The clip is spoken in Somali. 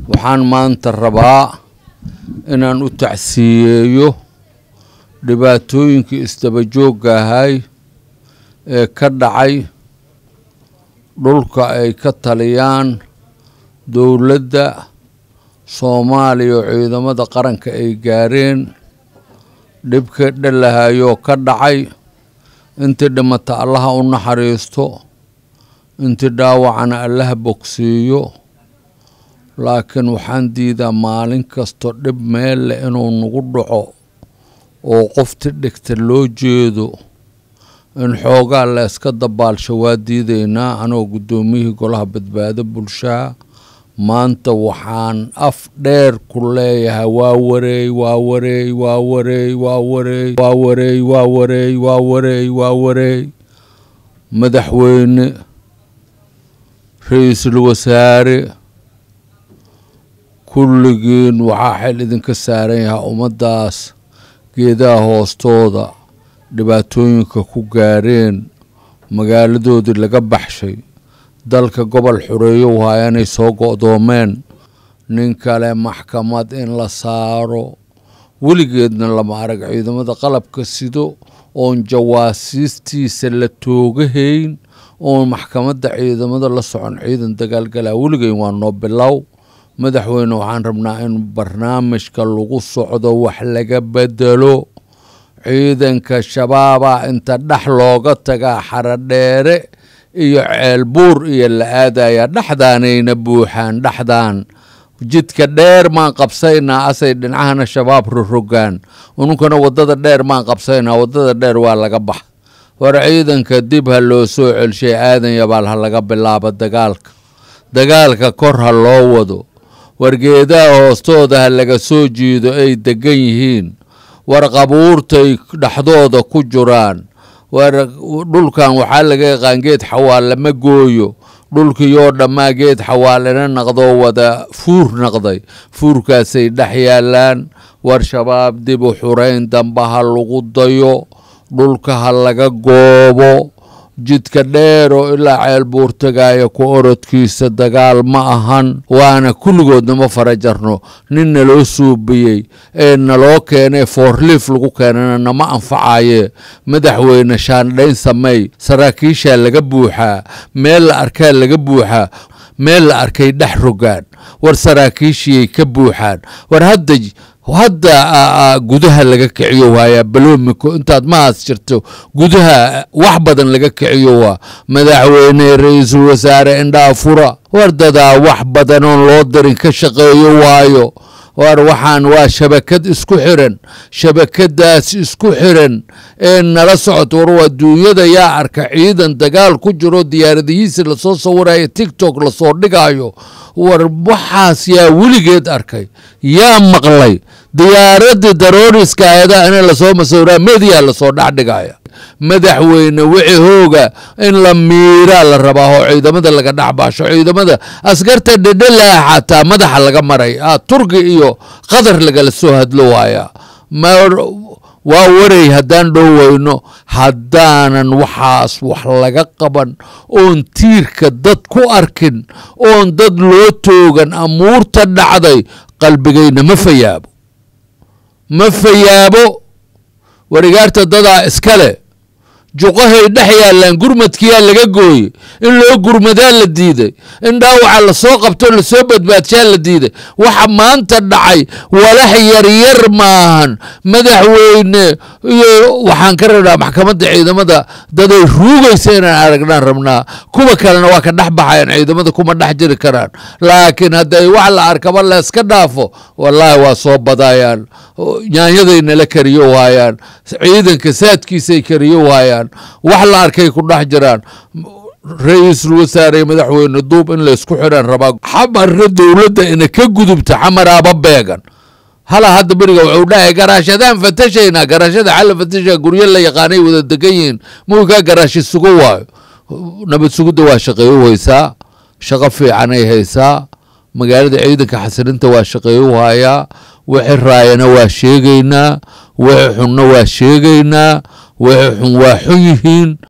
waxaan maanta rabaa inaan u tacsiyeeyo dhibaatooyinkii isdabajoogga ahay ee ka dhacay dhulka ay ka taliyaan dowladda soomaaliya oo ciidamada qaranka ay gaareen dhibka dhalahayoo ka dhacay intii dhimata allaha u naxariisto intii dhaawacana allaha bogsiiyo laakiin waxaan diidaa maalin kasto dhib meel leh inuu nagu dhaco oo qofti dhigta loo jeedo in xoogaa la yska dabaalsho waa diidaynaa anoo guddoomiyihii golaha badbaado bulshaha maanta waxaan af dheer ku leeyahay waa wareey waa wareey waa wareey waa wareey waa wareey waa wareey waa wareey waa wareey madaxweyne ra-iisul wasaare kulligiin waxaa xil idinka saaran yahaa ummaddaas geedaha hoostooda dhibaatooyinka ku gaareen magaaladoodii laga baxshay dalka gobol xoreeyo waaya inay soo go-doomeen nin kale maxkamad in la saaro weligeedna lama arag ciidamada qalabka sido oon jawaasiistiisa la toogahayn oon maxkamadda ciidamada la socon ciidan dagaalgalaa weligeyn waa noo bilow madaxweyne waxaan rabnaa in barnaamijka lagu socdo wax laga bedelo ciidanka shabaaba inta dhex looga tagaa xaradheere iyo ceelbuur iyo la aadaya dhexdaanayna buuxaan dhexdaan jidka dheer maan qabsaynaa asay dhinacahana shabaab rorogaan ununkana wadada dheer maan qabsaynaa wadada dheer waa laga bax war ciidanka dib ha loo soo celshay aadan yabaal ha laga bilaabo dagaalka dagaalka kor ha loo wado wargeedaha hoostooda ha laga soo jiido ay degan yihiin war qabuurtay dhexdooda ku jiraan war dhulkan waxaa laga yaqaan geed xawaale ma gooyo dhulkiiyoo dhammaa geed xawaalena naqdoo wada fuur naqday fuurkaasay dhex yaalaan war shabaab dib u xurayn damba ha lagu dayo dhulka ha laga goobo jidka dheer oo ilaa ceel buur tagaaya ku orodkiisa dagaal ma ahan waana kulligoodna ma fara jarno nin naloo suubiyey ee naloo keenay foorliif lagu keenana nama anfacaye madaxweyne shaandhayn samey saraakiishaa laga buuxaa meel la arkaa laga buuxaa meel la arkay dhex rogaan war saraakiishiyay ka buuxaan war hadda hadda gudaha laga kiciyo waayaa baloomiko intaad mahaas jirto gudaha wax badan laga kiciyo waa madaxweyne ra-iisul wasaare indhaa fura wardadaa wax badan oon loo darin ka shaqeeyo waayo war waxaan waa shabakad isku xiran shabakadaas isku xiran ee nala socoto war adduunyada yaa arka ciidan dagaal ku jiro diyaaradihiisi lasoo sawirayo tictok lasoo dhigayo war waxaas yaa weligeed arkay yaa maqlay diyaaradii darooriska ayadaha ina lasoo masawira mediya lasoo dhexdhigaya madaxweyne wixii hooga in la miiraa la rabaa oo ciidamada laga dhexbaasho ciidamada askarta dhedhelaha xataa madaxa laga maray turki iyo qatar lagala soo hadlo waaya waa waray haddaan dhoweyno haddaanan waxaas wax laga qaban oon tiirka dad ku arkin oon dad loo toogan amuurta dhacday qalbigayna ma fayaabo ma fayaabo warigaarta dadaa iskale juqahay dhex yaalaan gurmadkiyaa laga gooye in loo gurmadaa la diiday in dhaawaca lasoo qabto lasoo badbaadshaa la diiday waxa maanta dhacay walax yaryar maahan madaxweyne iyo waxaan ka rabnaa maxkamadda ciidamada daday ruugaysa inaan aragnaan rabnaa kuwa kalena waa ka dhex baxayan ciidamada kuma dhex jiri karaan laakiin hadday wax la arkaba layska dhaafo wallaahi waa soo badayaan nyaanyaday nala kariyo waayaan ciidanka saadkiisay kariyo waayaan wax la arkay ku dhex jiraan ra-iisul wasaare madaxweyne duub in laysku xiraan rabaa xamarna dowladda ina ka gudubta xamaraaba beegan hala hadda beriga wuxuu dhahay garaashadaan fatashaynaa garaashada xalla fatasha guryo la yaqaanay wada degan yihiin muwikaa garaashi sugo waayo nabad sugidda waa shaqeeyo haysaa shaqo fiicanay haysaa magaalada ciidanka xasilinta waa shaqeeyo hayaa wixii raayana waa sheegaynaa wixii xunna waa sheegaynaa wixii xun waa xun yihiin